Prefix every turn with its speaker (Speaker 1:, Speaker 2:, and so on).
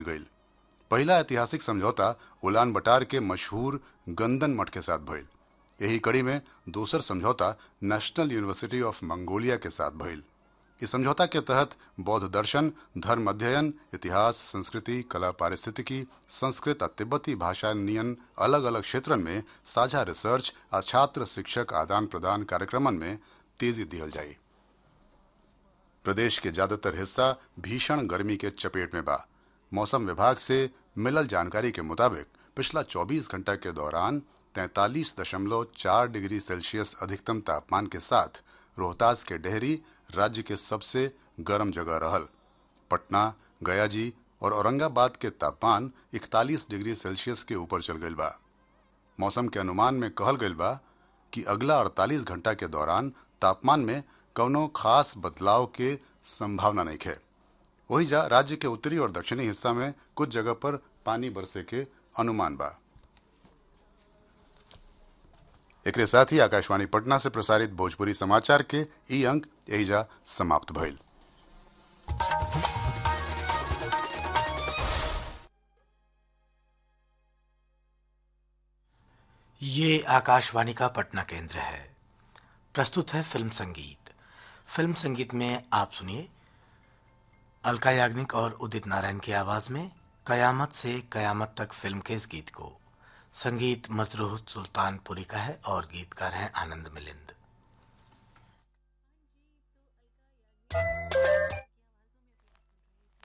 Speaker 1: गईल पहला ऐतिहासिक समझौता उलान बटार के मशहूर गंदन मठ के साथ भइल यही कड़ी में दूसर समझौता नेशनल यूनिवर्सिटी ऑफ मंगोलिया के साथ भइल इस समझौता के तहत बौद्ध दर्शन धर्म अध्ययन इतिहास संस्कृति कला पारिस्थितिकी संस्कृत और तिब्बती भाषा नियन अलग अलग क्षेत्रन में साझा रिसर्च और छात्र शिक्षक आदान प्रदान कार्यक्रमन में तेजी दियल जाई प्रदेश के ज्यादातर हिस्सा भीषण गर्मी के चपेट में बा मौसम विभाग से मिलल जानकारी के मुताबिक पिछला 24 घंटा के दौरान 43.4 डिग्री सेल्सियस अधिकतम तापमान के साथ रोहतास के डेहरी राज्य के सबसे गर्म जगह रहल पटना गयाजी और औरंगाबाद के तापमान 41 डिग्री सेल्सियस के ऊपर चल गईल बा मौसम के अनुमान में कहल गईल बा कि अगला 48 घंटा के दौरान तापमान में कौनो खास बदलाव के संभावना नहीं है वही जा राज्य के उत्तरी और दक्षिणी हिस्सा में कुछ जगह पर पानी बरसे के अनुमान बा एक साथ ही आकाशवाणी पटना से प्रसारित भोजपुरी समाचार के ई अंक एहिजा समाप्त भइल
Speaker 2: ये आकाशवाणी का पटना केंद्र है प्रस्तुत है फिल्म संगीत फिल्म संगीत में आप सुनिए अलका याग्निक और उदित नारायण की आवाज में कयामत से कयामत तक फिल्म के इस गीत को संगीत मजरूह सुल्तानपुरी का है और गीतकार हैं आनंद मिलिंद